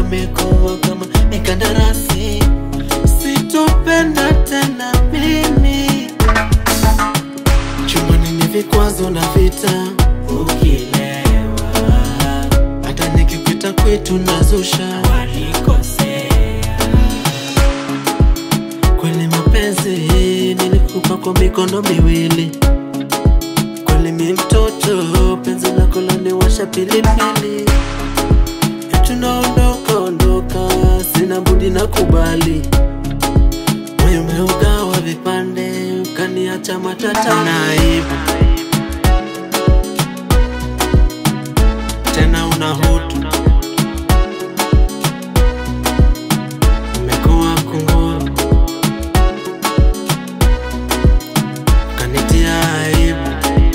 imekuwa kama mikandarasi, sitopenda tena mimi. Chumbani ni vikwazo na vita, ukilewa hata nikikuita kwetu nazusha kweli mapenzi nilikupa kwa mikono miwili kweli mi mtoto penzi lako laniwasha pilipili tunaondoka ondoka sina budi na kubali moyo umeugawa vipande ukaniacha matata na aibu tena una hutu umekuwa kunguru kanitia aibu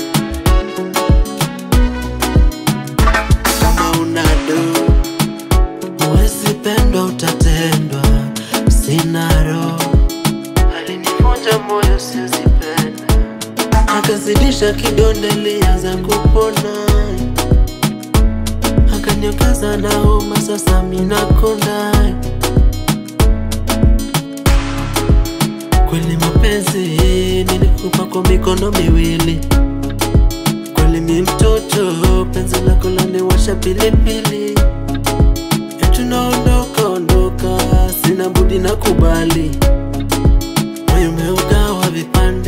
kama una do huwezi pendwa utatendwa sina roho alinivunja moyo siozipenda akazidisha kidonda lianza kupona akaniongeza na homa sasa minakonda kweli mapenzi nilikupa kwa mikono miwili kweli mi mtoto penzi lako laniwasha pilipili tunaondoka ondoka sina budi na kubali moyo umeugawa vipande